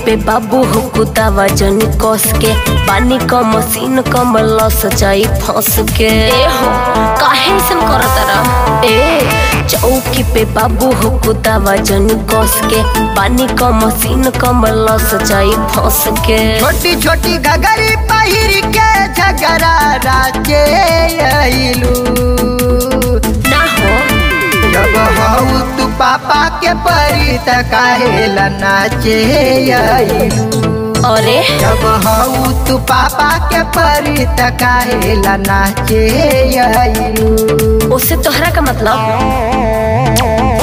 पे बाबू हो कुदावा जनी कस के पानी क मशीन क मलस जाई फंस के ए हो काहे ऐसन करत रहा ए चौकी पे बाबू हो कुदावा जनी कस के पानी क मशीन क मलस जाई फंस के छोटी छोटी घगरी पहिर के झगड़ा राजे आइलू ना हो जब हऊ तू पापा के परी त काहेला नाचे आइलू अरे जब हऊ तू पापा के परी त काहेला नाचे आइलू उससे तोहरा का मतलब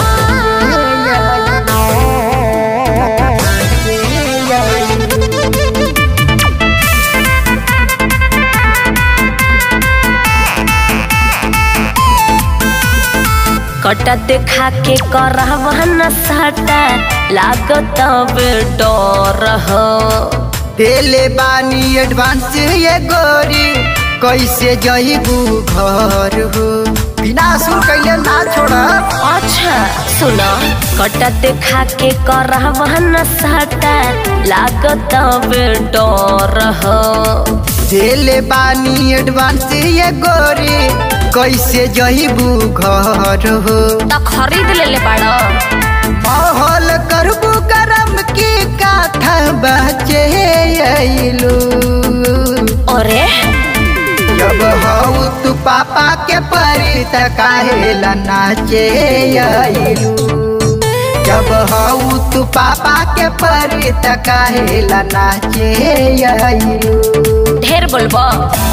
कटा देखा के करहवा न साटा लागत बे डर हो देले बानी एडवांस ये गोरी कैसे जइबू घर हो बिना सुन कैले ना छोड़ा अच्छा सुना कटा देखा के करहवा न साटा लागत बे डर हो देले बानी एडवांस ये गोरी कैसे जइबू घर हो त खरीद ले ले बाड़ा माहौल करबू गरम की काथा बचे अइलू अरे जब हऊ तू पापा के परी त काहेला नाचे अइलू जब हऊ तू पापा के परी त काहेला नाचे अइलू ढेर बोलबो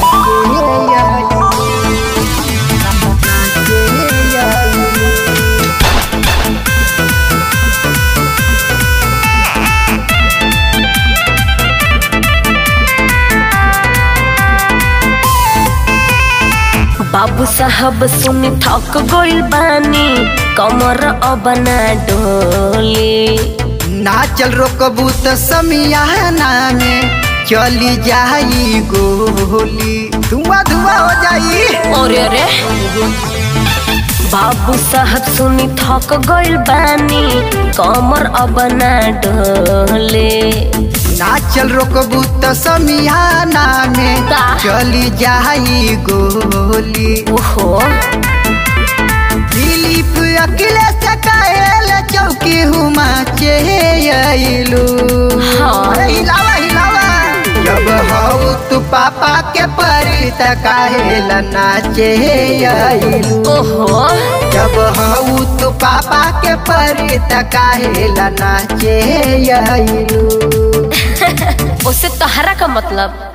बाबू साहब सुनी थक गइल बानी कमर अब ना डोली नाचल रोकबू त समियाना में चली जाई गोली धुआं धुआं हो जाई अरे अरे बाबू साहब सुनी थक गइल बानी कमर अब ना डोले नाचल रोकबू त समियाना में का? चली जाई गोली ओहो दिलीप अखिलेश कायल चौकी हुमा चेलू हाँ। हिलावा हिलावा जब हऊ तू पापा के परी त काहेला नाचे आइलू ओहो जब हऊ तू पापा के परी त काहेला नाचे आइलू उससे तहरा का मतलब